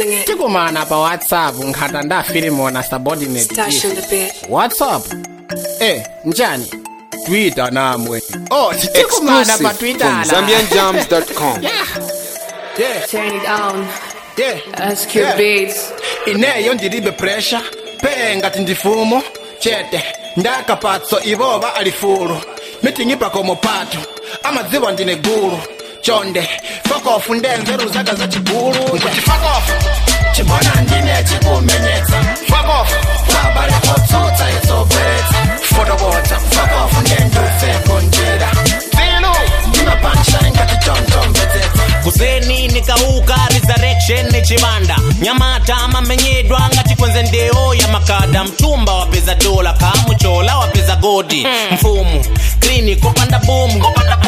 feeling it. tikumana pa whatsapp nkhata ndafilimona subordinate Stash on the bed. whatsapp eh njani twitter namwe oh tikumana pa Exclusive twitter from la. ZambianJams.com. yeah Turn it on. yeah That's cute Yeah. beats. ineyo ndilibe pressure pe ngati ndifumo chete ndakapatso ivova alifulu mitingipa komo pato amadziwa ndine gulu chonde fokofu ndenzeru zaka za chigulu nkuti fokofu chimbona ndine chikumenyetsa fokofu wabale kotsutsa izobweretsa fotokota fokofu ndendufeko njira filu ndimapanshine ngati chonchomvetsetsa kuseni nikauka resurrection ni chibanda nyamata amamenyedwa ngati kwenze ndeo ya makada mtumba wapeza dola kamuchola wapeza godi mfumu klini kopanda bomu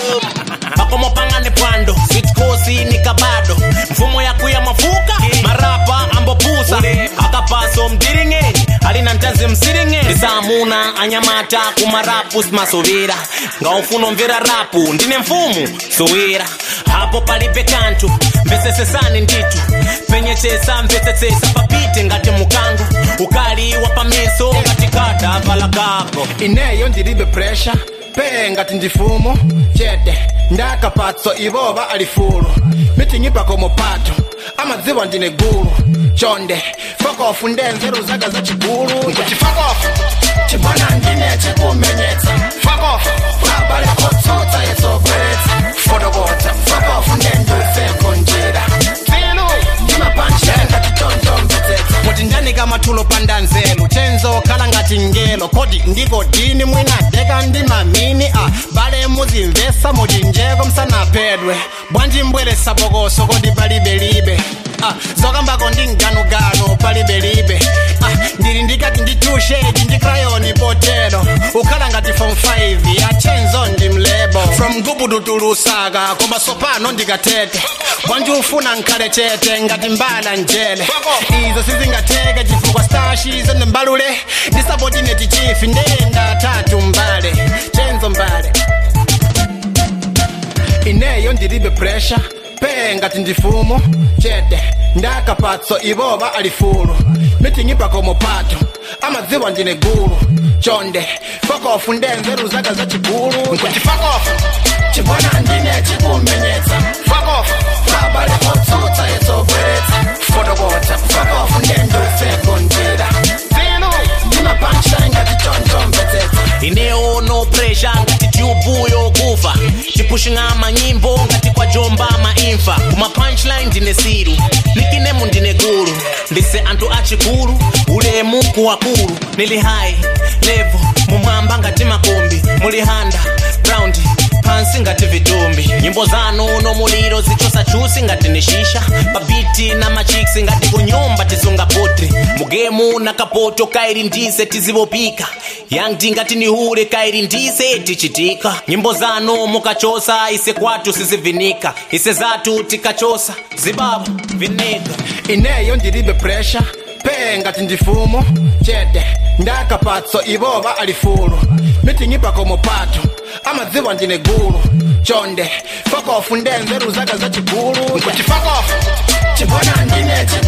pakomo pangane pwando sitkosi ni kabado mfumo yakuya mafuka marapa ambopusa akapaso mdiringeni alina ntazi msiringeni ndisamuna anyamata kumarapu simasovera ngaufuna mvera rapu ndine mfumu sowera hapo palibe kantu mvesesesani nditu penyechesa mvesesesa papite ngati mukango ukali wa pameso ngati kada vala kako ineyo ndilibe pressure pe ngati ndifumo chete ndakapatso ivova alifulu mitingipa komo pato amadziwa ndine gulu chonde fokofu ndenzeru zaka za chigulu nkuti fokofu chimbona ndine chikumenyetsa fokofu wabale kotsutsa izobweretsa fotokota fokofu ndendufeko njira filu ndimapanshine ngati chonchomvetsetsa kuti ndanika mathulo pandanzelu chenzo khala ngati ngelo kodi ndiko dini mwinadeka ndi mamini a bale muzimvesa muchinjeko msanaphedwe bwanji mbweresa bokoso kodi palibelibe Ah, zokambako ndi mganuganu palibelibe ah, ndili ndikati ndi tushedi ndi krayoni potero ukhala ngati form 5 ya chenzo ndi mlebo from gubudu tulusaka koma sopano ndikatete bwanji ufuna nkhale chete ngati mbala njele izo sizingateke chifukwa stashi zende mbalule ndisapotineti chifi ndenda tatu mbale chenzo mbale ineyo ndilibe pressure pe ngati ndifumo chete ndakapatso ivova alifulu mitingipa komo pato amadziwa ndine gulu chonde fokofu ndenzeru zaka za chigulu nkuti fokofu chimbona ndine chikumenyetsa fokofu wabale kotsutsa izobweretsa fotokota fokofu ndendufeko njira filu ndimapanshine ngati chonchomvetsetsa ineyo no pressure ngati tyubu yokufa tipushing'a manyimbo ngati kwa jomba maimfa kuma punchline ndine siru nikinemu ndine gulu ndise anthu achikulu ulemu kuwakulu nili high level mumwamba ngati makombi muli handa round pansi ngati vitumbi nyimbo zanu no muliro zichosa chusi ngati ni shisha papiti na machiksi ngati kunyumba tisunga potri mugemu na kapoto kairi ndise tizivopika yangti ngati ni hure kairi ndise tichitika nyimbo zanu mukachosa ise kwatu sizivinika ise zatu tikachosa zibaba vinika ineyo ndilibe pressure pe ngati ndifumo chete ndakapatso ivova alifulu mitingipa komo pato amadziwa ndine gulu chonde fokofu ndenzeru zaka za chigulu nkuti fokofu chimbona ndine